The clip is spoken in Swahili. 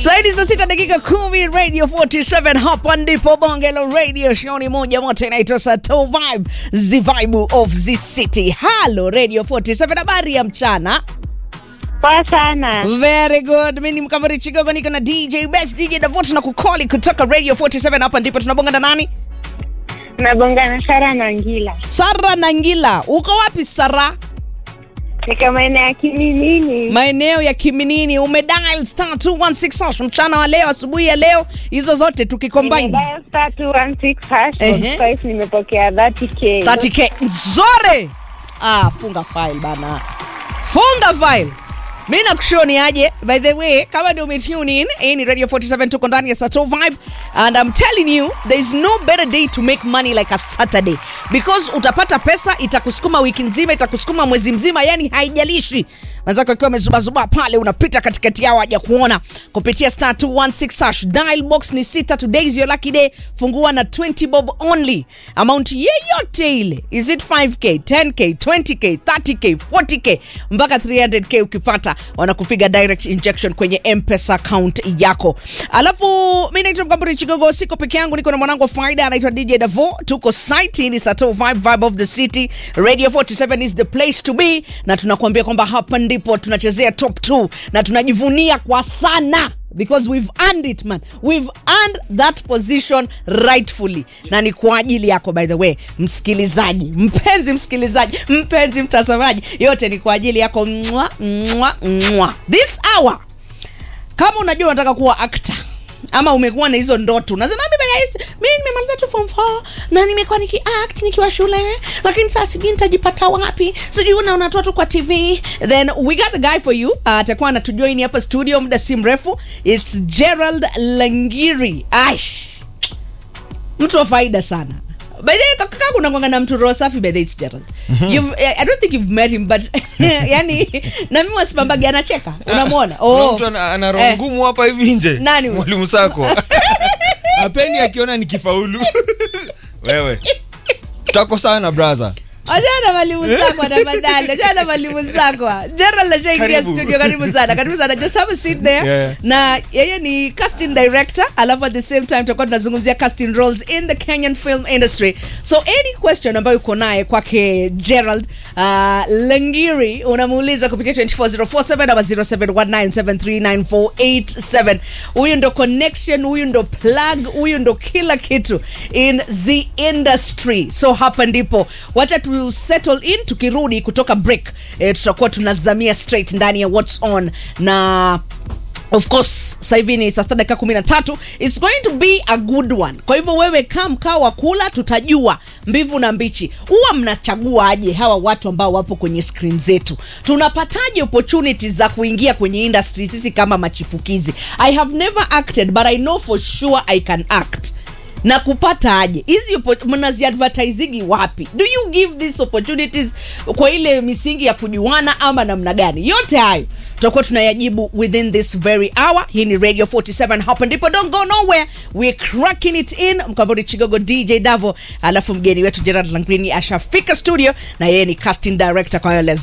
zaidi saa sita dakika kumi radio 47 hapa ndipo bonge la radio shoni moja moto inaitwa sato vibe the vibe of the city halo radio 47 habari ya mchana Poa sana. very good mi ni mkamari chigogo niko na dj best dj davot na kukoli kutoka radio 47 hapa ndipo tunabonga na nani Nabongana Sara na Ngila. sara nangila uko wapi sara Niko maeneo ya Kiminini. maeneo ya kiminini umedial star 216 hash mchana wa leo asubuhi ya leo hizo zote tukicombine Nimedial star 216 hash Ehe. code five, nimepokea 30k. 30k nzore ah, funga file bana funga file mi nakushoni aje by the way kama ndio umetune in hii ni radio 47 tuko ndani ya sato vibe and i'm telling you there is no better day to make money like a saturday because utapata pesa itakusukuma wiki nzima itakusukuma mwezi mzima yani haijalishi wenzako akiwa amezubazuba pale unapita katikati yao haja kuona kupitia star 216 hash dial box ni sita today is your lucky day fungua na 20 bob only amount yeyote ile is it 5k 10k 20k 30k 40k mpaka 300k ukipata wanakupiga direct injection kwenye mpesa account yako alafu mi naitwa mkamburi chigogo siko peke yangu niko na mwanangu wa faida anaitwa dj davo tuko site hii ni sato vibe vibe of the city radio 47 is the place to be na tunakuambia kwamba hapa ndipo tunachezea top 2 na tunajivunia kwa sana because we've earned it man we've earned that position rightfully na ni kwa ajili yako by the way msikilizaji mpenzi msikilizaji mpenzi mtazamaji yote ni kwa ajili yako mwa, mwa, mwa. this hour kama unajua unataka kuwa actor ama umekuwa na hizo ndoto unasema mimi guys, mimi nimemaliza tu form 4 na nimekuwa nikiact nikiwa shule lakini sasa sijui nitajipata wapi sijui unaona tu watu kwa tv then we got the guy for you uh, atakuwa anatujoin hapa studio muda si mrefu its gerald langiri aish mtu wa faida sana by the way kaka kuna kwanga na mtu roho safi by the way, it's Gerald you've I don't think you've met him but yani na mimi wasimambagi anacheka unamwona Kuna mtu ana, ana roho Eh. ngumu hapa hivi nje Nani huyo? mwalimu sako apeni akiona nikifaulu wewe tako sana braha Achana mwalimu zako tafadhali, achana mwalimu zako. Gerald ashaingia Karibu. studio, karibu sana, karibu sana. Just have a seat there. Yeah. Na yeye ni casting director, alafu at the same time tutakuwa tunazungumzia casting roles in the Kenyan film industry. So any question ambayo uko naye kwake Gerald uh, Langiri unamuuliza kupitia 24047 ama 0719739487. Huyu ndo connection, huyu ndo plug, huyu ndo kila kitu in the industry. So hapa ndipo wacha tu settle in tukirudi kutoka break eh, tutakuwa tunazamia straight ndani ya what's on na of course sasa hivi ni saa sita dakika kumi na tatu its going to be a good one kwa hivyo wewe kaa mkaa wa kula tutajua mbivu na mbichi huwa mnachagua aje hawa watu ambao wapo kwenye screen zetu tunapataje opportunities za kuingia kwenye industry sisi kama machipukizi i have never acted but i know for sure i can act na kupata aje hizi oppo- mnaziadvertisigi wapi do you give these opportunities kwa ile misingi ya kujuana ama namna gani yote hayo tutakuwa tunayajibu within this very hour hii ni radio 47 hapa ndipo don't go nowhere we're cracking it in mkambori chigogo dj davo alafu mgeni wetu gerard langrini ashafika studio na yeye ni casting director kwa hiyo let's